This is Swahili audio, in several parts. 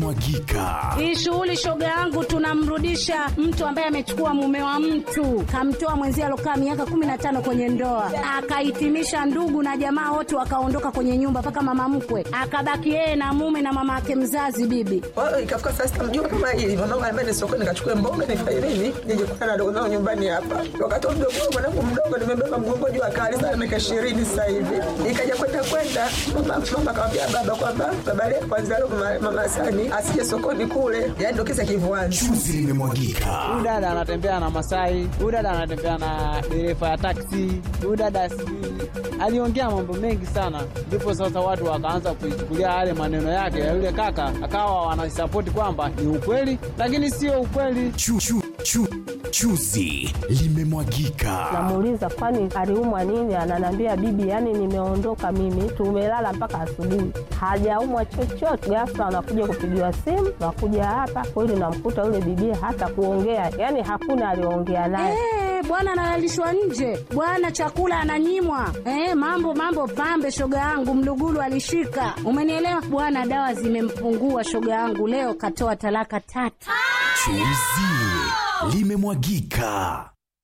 limemwagika. Hii shughuli shoga yangu, tunamrudisha mtu ambaye amechukua mume wa mtu, kamtoa mwenzie alokaa miaka kumi na tano kwenye ndoa, akahitimisha ndugu na jamaa wote wakaondoka kwenye nyumba, mpaka mama mkwe akabaki yeye na mume na mama yake mzazi bibi. Kwa hiyo ikafika saa sita mjua kama hili mwanangu anambia ni sokoni nikachukue mboga nifanye nini nije kukutana na dogo zangu nyumbani hapa. Wakati huo mdogo wangu mwanangu mdogo nimebeba mgongo juu akali sana miaka ishirini sasa hivi. Ikaja kwenda kwenda mama mama akamwambia baba kwamba baba leo kwanza leo mama, mama Sani asije sokoni kule. Yaani ndio kisa kivuani. Chuzi limemwagika. huyu dada anatembea na Masai, huyu dada anatembea na dereva ya taksi, huyu dada sijui aliongea mambo mengi sana, ndipo sasa watu wakaanza kuichukulia yale maneno yake ya yule kaka, akawa wanasapoti kwamba ni ukweli, lakini sio ukweli. Chu, chu, chu, chuzi limemwagika. Namuuliza kwani aliumwa nini? Ananiambia bibi, yani nimeondoka mimi, tumelala mpaka asubuhi, hajaumwa chochote. Ghafla anakuja kupigiwa simu, nakuja hapa kweli, namkuta yule bibi hata kuongea, yani hakuna aliongea naye. Eh, bwana analalishwa nje, bwana chakula ananyimwa. Eh, mambo mambo pambe, shoga yangu mlugulu alishika, umenielewa bwana. Dawa zimempungua shoga yangu, leo katoa talaka tatu. Chuzi limemwagika.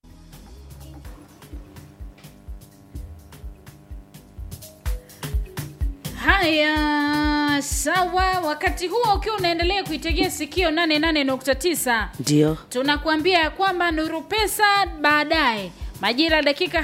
Haya, sawa. Wakati huo ukiwa unaendelea kuitegea sikio 88.9 Ndio. tunakuambia ya kwamba Nuru Pesa baadaye majira ya dakika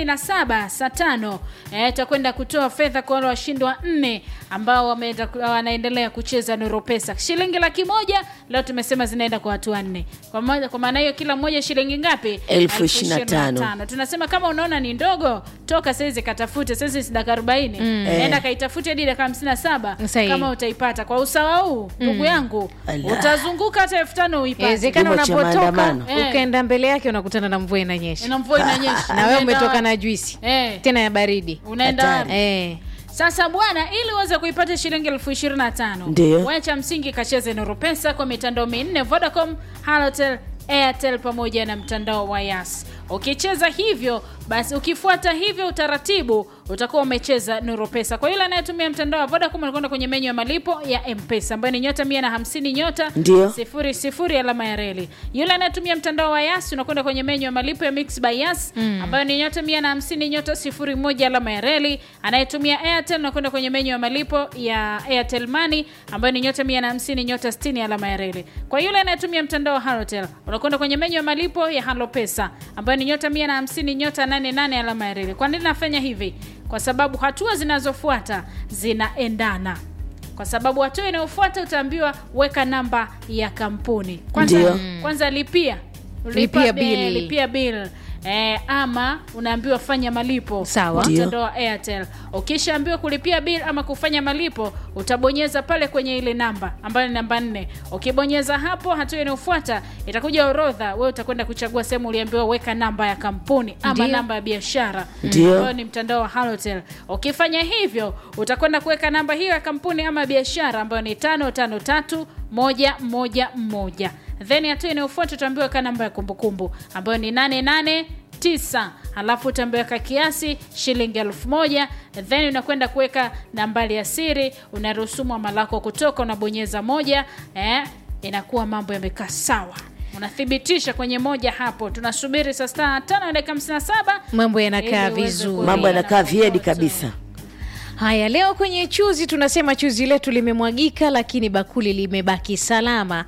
57 saa tano eh, tutakwenda kutoa fedha kwa wale washindi wa nne ambao wameenda wanaendelea kucheza Nuru Pesa. Shilingi laki moja leo tumesema zinaenda kwa watu wanne. Kwa moja, kwa maana hiyo kila mmoja shilingi ngapi? Elfu ishirini na tano. tano. Tunasema kama unaona ni ndogo, toka saizi katafute. Saizi si dakika 40. Nenda kaitafute hadi dakika 57 Sahihi. kama utaipata. Kwa usawa huu ndugu yangu, Ala. utazunguka hata elfu tano uipate. Inawezekana Kipimo cha unapotoka maandamano. Eh. ukaenda mbele yake unakutana na mvua inanyesha na mvua inanyesha. na wewe Unaenda umetoka wapi? na juisi Eh. tena ya baridi Unaenda Hatari. wapi? eh. Sasa bwana, ili uweze kuipata shilingi elfu ishirini na tano Ndio. wewe cha msingi kacheze Nuru Pesa kwa mitandao minne Vodacom, Halotel, Airtel pamoja na mtandao wa Yas. Ukicheza hivyo basi, ukifuata hivyo utaratibu, utakuwa umecheza Nuru Pesa. Kwa yule anayetumia mtandao wa Vodacom, anakwenda kwenye menyu ya malipo ya M-Pesa ambayo ni nyota 150 nyota Ndio. sifuri sifuri alama ya reli. Yule anayetumia mtandao wa Yas unakwenda kwenye menyu ya malipo ya Mix by Yas ambayo ni nyota 150 nyota sifuri moja alama ya reli. Anayetumia Airtel unakwenda kwenye menyu ya malipo ya Airtel Money ambayo ni nyota 150 nyota 60 alama ya reli. Kwa yule anayetumia mtandao wa Halotel unakwenda kwenye menyu ya malipo ya Halo Pesa ambayo ni nyota 150 nyota 88 alama ya reli. Kwa nini nafanya hivi? Kwa sababu hatua zinazofuata zinaendana kwa sababu hatua inayofuata utaambiwa weka namba ya kampuni kwanza, Ndio. kwanza lipia Lipia Lipa- bill. eh, lipia bill Eh, ama unaambiwa fanya malipo Sawa. kwa Ndio. mtandao wa Airtel. Ukishaambiwa kulipia bill ama kufanya malipo, utabonyeza pale kwenye ile namba ambayo ni namba nne. Ukibonyeza hapo, hatua inayofuata itakuja orodha, wewe utakwenda kuchagua sehemu uliambiwa weka namba ya kampuni ama Ndio. namba ya biashara Ndio. ambayo ni mtandao wa Halotel. Ukifanya hivyo, utakwenda kuweka namba hiyo ya kampuni ama biashara ambayo ni tano tano tatu moja moja moja. Then hatua inayofuata utaambiwa weka namba ya kumbukumbu ambayo ni nane nane tisa halafu utaambiwa weka kiasi shilingi elfu moja then unakwenda kuweka nambari ya siri unaruhusu mwama lako kutoka unabonyeza moja eh, inakuwa mambo yamekaa sawa unathibitisha kwenye moja hapo tunasubiri saa saa tano na dakika hamsini na saba mambo yanakaa ili uweze vizuri kuendelea Mambo yanakaa na viedi kokoto. kabisa. haya leo kwenye chuzi tunasema chuzi letu limemwagika lakini bakuli limebaki salama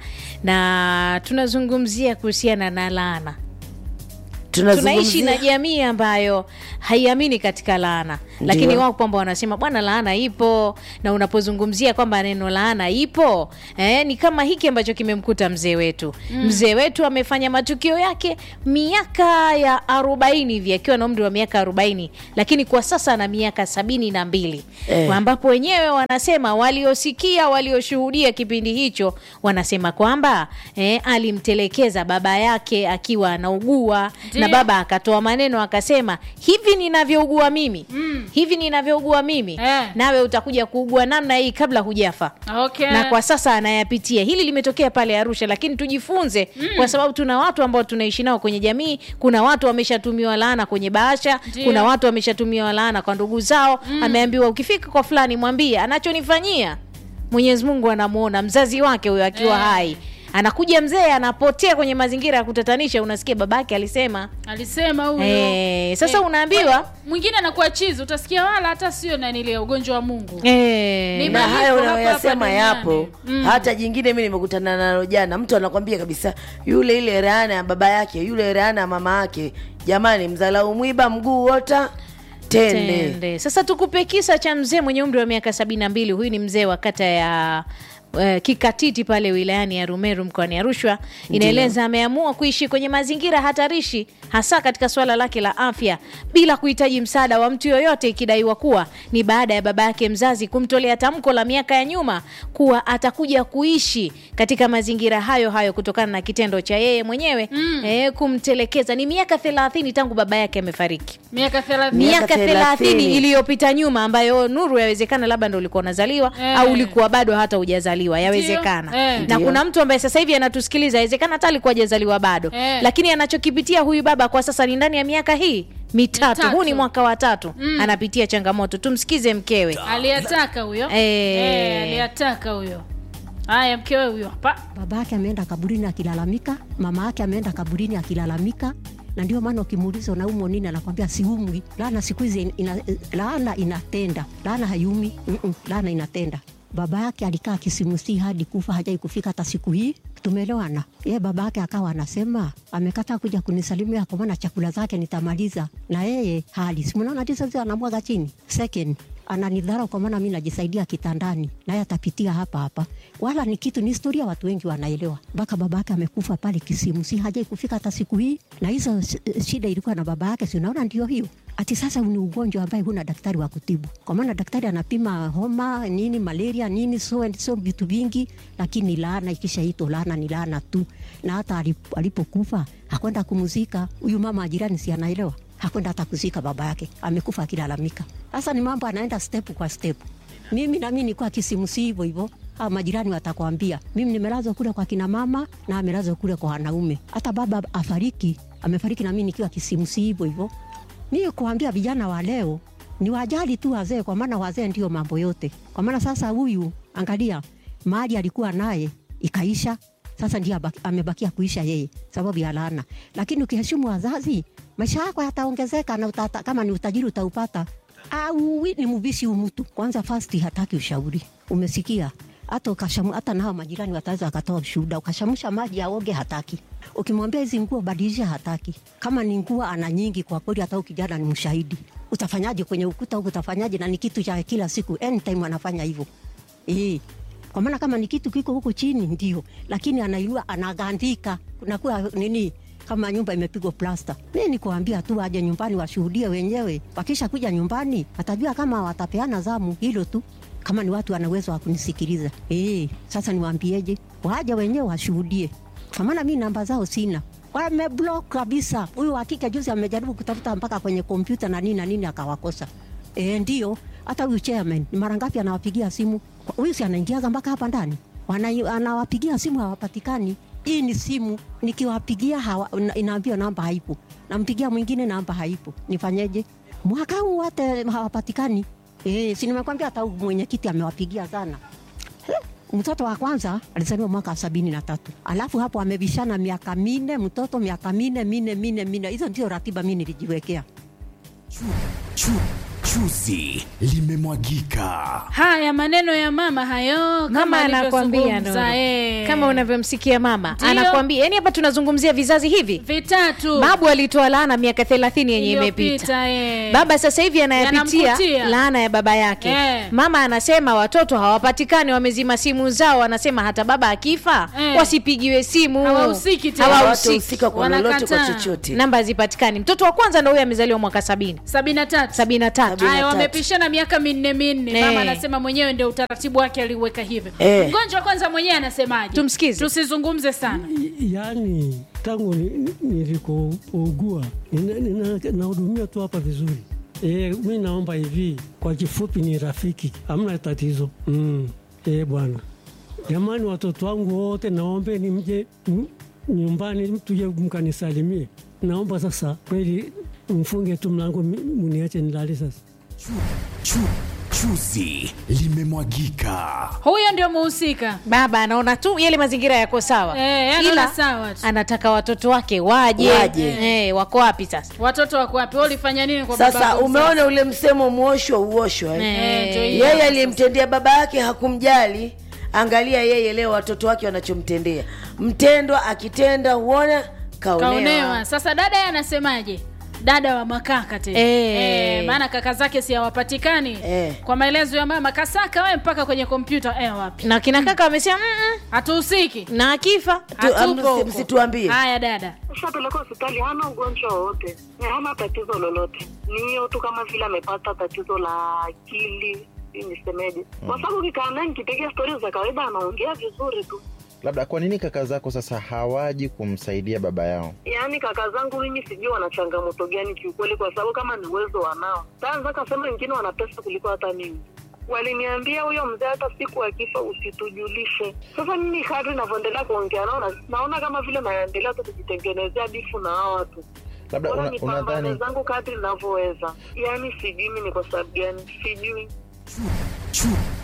na tunazungumzia kuhusiana na laana tunaishi na Tunazungumzia jamii ambayo haiamini katika laana lakini Ndio. wao kwamba wanasema bwana laana ipo na unapozungumzia kwamba neno laana ipo eh, ni kama hiki ambacho kimemkuta mzee wetu mm. mzee wetu amefanya matukio yake miaka ya arobaini hivi akiwa na umri wa miaka arobaini lakini kwa sasa ana miaka sabini na mbili Eh. ambapo wenyewe wanasema waliosikia walioshuhudia kipindi hicho wanasema kwamba eh, alimtelekeza baba yake akiwa anaugua Ndio. na baba akatoa maneno akasema hivi ninavyougua mimi mm. hivi ninavyougua mimi Eh. nawe utakuja kuugua namna hii kabla hujafa Okay. na kwa sasa anayapitia hili limetokea pale arusha lakini tujifunze mm. kwa sababu tuna watu ambao tunaishi nao kwenye jamii kuna watu wameshatumiwa laana kwenye bahasha Ndio. kuna watu wameshatumiwa laana kwa ndugu zao mm. ameambiwa ukifika kwa fulani mwambie anachonifanyia mwenyezi mungu anamuona mzazi wake huyo akiwa Eh. hai anakuja mzee anapotea kwenye mazingira ya kutatanisha unasikia babake alisema alisema huyo Eh, sasa unaambiwa- mwingine anakuwa chizi utasikia wala hata sio nanilia ugonjwa wa mungu eh, Ni na malipo hayo hapa hapa unayoyasema duniani. yapo Mm. hata jingine mi nimekutana nalo jana mtu anakwambia kabisa yule ile rehana ya baba yake yule rehana ya mama yake jamani mzalau mwiba mguu wota tende, tende sasa tukupe kisa cha mzee mwenye umri wa miaka sabini na mbili huyu ni mzee wa kata ya Uh, kikatiti pale wilayani ya rumeru mkoani arusha inaeleza ameamua kuishi kwenye mazingira hatarishi hasa katika suala lake la afya bila kuhitaji msaada wa mtu yoyote ikidaiwa kuwa ni baada ya baba yake mzazi kumtolea tamko la miaka ya nyuma kuwa atakuja kuishi katika mazingira hayo hayo kutokana na kitendo cha yeye mwenyewe mm. eh, kumtelekeza ni miaka thelathini tangu baba yake amefariki miaka thelathini Miaka miaka thelathini. thelathini iliyopita nyuma ambayo nuru yawezekana labda ndo ulikuwa unazaliwa Eh. au ulikuwa bado hata hujazaliwa yawezekana Eh. na Ndio. kuna mtu ambaye sasa hivi anatusikiliza yawezekana hata alikuwa hajazaliwa bado Eh. lakini anachokipitia huyu baba kwa sasa ni ndani ya miaka hii mitatu, Mitatu. huu ni mwaka wa tatu anapitia changamoto tumsikize mkewe aliyataka huyo Eh. Eh, aliyataka huyo haya mkewe huyo hapa baba yake ameenda kaburini akilalamika, mama yake ameenda kaburini akilalamika, na ndio maana ukimuuliza unaumwa nini, anakwambia siumwi. Laana siku hizi ina, laana inatenda, laana hayumi, mm-mm, laana inatenda. Baba yake alikaa kisimusi hadi kufa, hajai kufika hata siku hii. Tumeelewana. Ye baba yake akawa anasema amekataa kuja kunisalimia kwa maana chakula zake nitamaliza, na yeye hali simunaona tisa anamwaga chini. Second, ananidharau kwa maana mi najisaidia kitandani, naye atapitia hapa hapa. Wala ni kitu, ni historia, watu wengi wanaelewa. Mpaka baba yake amekufa pale Kisimu, si hajai kufika hata siku hii, na hizo sh- shida ilikuwa na baba yake, si unaona? Ndio hiyo ati sasa ni ugonjwa ambaye huna daktari wa kutibu, kwa maana daktari anapima homa nini, malaria nini, so and so vitu vingi, lakini laana ikishaitwa laana ni laana tu. Na hata alip- alipokufa hakwenda kumuzika huyu mama wa jirani, si anaelewa hakwenda hata kuzika baba yake, amekufa akilalamika. Sasa ni mambo anaenda step kwa step. Mimi nami nikuwa kisimusi hivyo hivyo au majirani watakwambia mimi nimelazwa kule kwa kina mama na amelazwa kule kwa wanaume. Hata baba afariki, amefariki na mimi nikiwa kisimusi hivyo hivyo. Mimi kuambia vijana wa leo ni wajali tu wazee, kwa maana wazee ndio mambo yote. Kwa maana sasa huyu angalia, mali alikuwa naye ikaisha, sasa ndio abaki- amebakia kuisha yeye sababu ya laana. Lakini ukiheshimu wazazi, maisha yako yataongezeka na utata, kama ni utajiri utaupata. Au ni mbishi umutu kwanza, fasti hataki ushauri, umesikia? hata ukashamu, hata nao majirani wataweza wakatoa ushuhuda. Ukashamusha maji aoge, hataki. Ukimwambia hizi nguo badilisha, hataki. Kama ni nguo ana nyingi, kwa kweli hata huyu kijana ni mshahidi. Utafanyaje kwenye ukuta huku? Utafanyaje? na ni kitu cha kila siku, anytime anafanya hivyo eh. Kwa maana kama ni kitu kiko huku chini ndio, lakini anailua anagandika, kunakuwa nini kama nyumba imepigwa plasta. Mi ni kuambia tu waje nyumbani washuhudie wenyewe. Wakisha kuja nyumbani watajua kama watapeana zamu, hilo tu kama ni watu wana uwezo wa kunisikiliza eh. Sasa niwaambieje? Waje wenyewe washuhudie, kwa maana mi namba zao sina wameblock kabisa. Huyu wa kike juzi amejaribu kutafuta mpaka kwenye kompyuta na nini na nini akawakosa. E, ndio hata huyu chairman ni mara ngapi anawapigia simu Kwa- huyu si anaingiaga mpaka hapa ndani Wana- anawapigia simu hawapatikani. Hii ni simu nikiwapigia hawa- ina- inaambiwa namba haipo, nampigia mwingine namba haipo, nifanyeje? Mwaka huu wote hawapatikani. E, si nimekwambia hata huyu mwenyekiti amewapigia sana mtoto wa kwanza alizaliwa mwaka wa sabini na tatu alafu hapo amebishana miaka minne mtoto miaka minne minne minne minne hizo ndio ratiba mi nilijiwekea Chu, chuzi limemwagika. haya maneno ya mama hayo mama kama anakwambia alivyozungumza, Nuru. eh. kama unavyomsikia mama Ndio. anakwambia yani hapa tunazungumzia vizazi hivi vitatu babu alitoa laana miaka thelathini yenye imepita iliyopita eh. baba sasa hivi anayapitia Yanamkutia. laana ya baba yake Eh. mama anasema watoto hawapatikani wamezima simu zao anasema hata baba akifa Eh. wasipigiwe simu Hawahusiki tena. Hawahusiki. hawatahusika kwa lolote kwa Wanakataa. chochote namba hazipatikani mtoto wa kwanza ndo huyo amezaliwa mwaka sabini sabini na tatu sabini na tatu haya tatu. wamepishana miaka minne minne Eh. mama anasema mwenyewe ndio utaratibu wake aliuweka hivyo Eh. mgonjwa kwanza mwenyewe anasemaje Tumsikize. tusizungumze sana yaani tangu ni- ni- nilikougua nina- nina- nahudumia tu hapa vizuri. E, mi naomba hivi kwa kifupi, ni rafiki, hamna tatizo mm. E, bwana jamani, watoto wangu wote naombeni mje mm, nyumbani tuje mkanisalimie. Naomba sasa kweli mfunge tu mlango, mi- muniache nilale sasa. Chu, Chuzi limemwagika. huyo ndio muhusika baba anaona tu yale mazingira yako sawa Eh, anaona sawa tu. anataka watoto wake waje, Waje. Eh, wako wapi sasa watoto wako wapi Wewe ulifanya nini kwa baba sasa yako umeona ule msemo mwoshwa uoshwa eh? Eh, ndio hiyo. yeye aliyemtendea baba yake hakumjali angalia yeye leo watoto wake wanachomtendea mtendwa akitenda huona kaonewa, kaonewa sasa dada yeye anasemaje dada wa makaka tena Eh. Eh, maana kaka zake si hawapatikani Eh. kwa maelezo ya mama kasaka we mpaka kwenye kompyuta eh, wapi na kina kaka wamesema "Mm-mm." hatuhusiki na akifa Tu- Hatuko msi- huko. msituambie. haya dada Ushapeleka hospitali, hana ugonjwa wowote, na hana tatizo lolote, ni hiyo tu kama vile amepata tatizo la akili, sijui nisemeje, kwa sababu kikaa naye nikipiga stori za kawaida anaongea vizuri tu. labda kwa nini kaka zako sasa hawaji kumsaidia baba yao Yaani kaka zangu mimi sijui wana changamoto gani kiukweli, kwa sababu kama ni uwezo wanao, tanza kasema wengine wana pesa kuliko hata mimi. Waliniambia huyo mzee hata siku akifa usitujulishe. Sasa mimi kadri navyoendelea kuongea nao na- naona kama vile naendelea tu kujitengenezea bifu na hao watu labda Bora una, nipambane unadhani zangu kadri ninavyoweza. Yaani sijui mimi ni kwa sababu gani, sijui. Chu,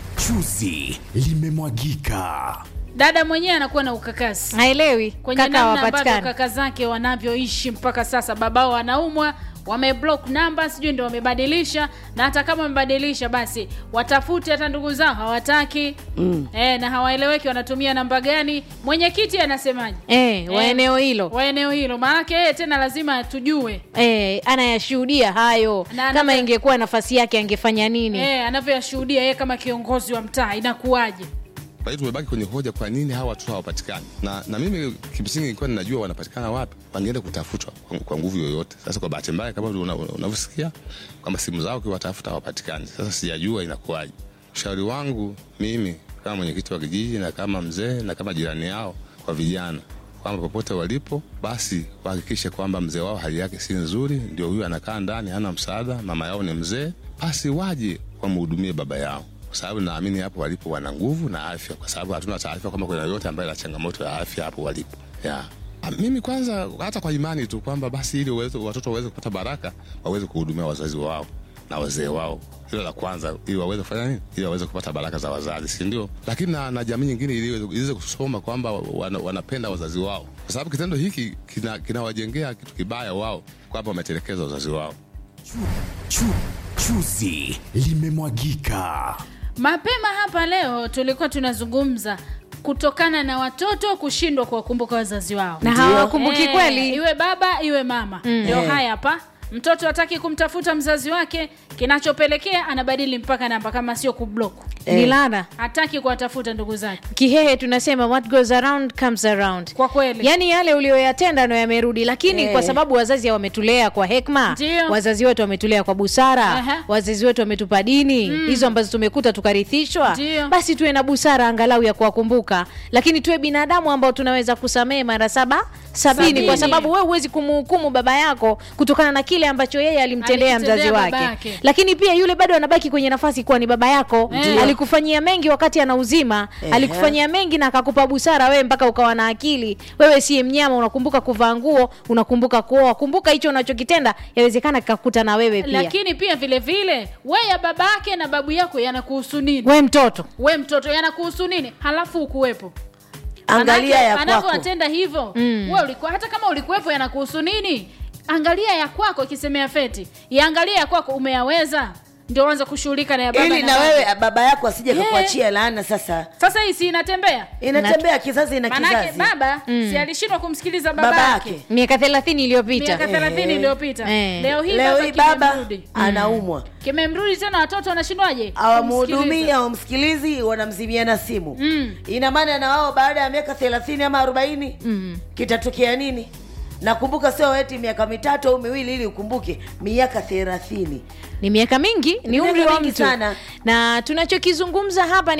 chuzi limemwagika. dada mwenyewe anakuwa na ukakasi haelewi kwenye kaka namna ambavyo hawapatikani kaka zake wanavyoishi mpaka sasa babao wanaumwa wameblock namba sijui ndio wamebadilisha na hata kama wamebadilisha basi watafute hata ndugu zao hawataki mm. e, na hawaeleweki wanatumia namba gani mwenyekiti anasemaje eh, wa Eh, eneo hilo wa eneo hilo maanake yeye tena lazima tujue eh, anayashuhudia hayo Na kama anavyo- ingekuwa nafasi yake angefanya nini e, anavyoyashuhudia yeye kama kiongozi wa mtaa inakuwaje kwa hiyo tumebaki kwenye hoja kwa nini hawa watoto hawapatikani na, na mimi kimsingi nilikuwa ninajua wanapatikana wapi wangeenda kutafutwa kwa, kwa nguvu yoyote sasa kwa bahati mbaya kama una- una- unavyosikia kwamba simu zao ukiwatafuta hawapatikani sasa sijajua inakuwaje ushauri wangu mimi kama mwenyekiti wa kijiji na kama mzee na kama jirani yao kwa vijana kwamba popote walipo basi wahakikishe kwamba mzee wao hali yake si nzuri ndio huyu anakaa ndani hana msaada mama yao ni mzee basi waje wamhudumie baba yao kwa sababu naamini hapo walipo wana nguvu na afya kwa sababu hatuna taarifa kama kuna yoyote ambaye ana changamoto ya afya hapo walipo yeah. Ah, mimi kwanza hata kwa imani tu kwamba basi ili uweze, watoto waweze kupata baraka waweze kuhudumia wazazi wao na wazee wao hilo la kwanza ili waweze kufanya nini ili waweze kupata baraka za wazazi si ndio lakini na, na jamii nyingine ili iweze- iweze kusoma kwamba wana, wanapenda wazazi wao kwa sababu kitendo hiki kina- kinawajengea kitu kibaya wao kwamba wametelekeza wazazi wao Chu, chu, chuzi limemwagika. mapema hapa leo tulikuwa tunazungumza kutokana na watoto kushindwa kuwakumbuka wazazi wao Na hawakumbuki Eh, kweli. iwe baba iwe mama ndio Eh. haya hapa mtoto hataki kumtafuta mzazi wake kinachopelekea anabadili mpaka namba kama sio kublock ni lana hataki kuwatafuta ndugu zake kihehe tunasema what goes around comes around kwa kweli yaani yale ulioyatenda ndo yamerudi lakini Eh. kwa sababu wazazi wametulea kwa hekma Ndio. wazazi wetu wametulea kwa busara Aha. wazazi wetu wametupa dini hizo ambazo tumekuta tukarithishwa Ndio. basi tuwe na busara angalau ya kuwakumbuka lakini tuwe binadamu ambao tunaweza kusamehe mara saba sabini, Sabini. kwa sababu wewe huwezi kumhukumu baba yako kutokana na kile ambacho yeye alimtendea Alimtendea mzazi wake babake. lakini pia yule bado anabaki kwenye nafasi kuwa ni baba yako Ndio. alikufanyia mengi wakati ana uzima Ehe. alikufanyia mengi na akakupa busara wewe mpaka ukawa na akili wewe siye mnyama unakumbuka kuvaa nguo unakumbuka kuoa kumbuka hicho unachokitenda yawezekana kikakuta na wewe pia lakini pia vile vile we ya baba yake na babu yako yanakuhusu nini we mtoto we mtoto yanakuhusu nini halafu ukuwepo angalia ya kwako anavyowatenda hivyo mm. we ulikuwa hata kama ulikuwepo yanakuhusu nini angalia ya kwako ikisemea feti yaangalia ya kwako umeyaweza ndio uanze kushughulika na ya baba ili na na baba. wewe baba yako asije Yeah. kakuachia laana sasa sasa hii si inatembea inatembea kizazi na manake kizazi baba si alishindwa kumsikiliza baba, Baba yake yake. miaka thelathini iliyopita miaka thelathini iliyopita Eh. leo hii leo baba hii baba kimemrudi. anaumwa kimemrudi tena watoto wanashindwaje awamhudumii Kumsikiliza. awamsikilizi wanamzimiana simu Mm. ina maana na wao baada ya miaka thelathini ama arobaini Mm. kitatokea nini nakumbuka sio eti miaka mitatu au miwili ili ukumbuke miaka thelathini ni miaka mingi ni Miaka umri wa mingi mtu sana. na tunachokizungumza hapa ni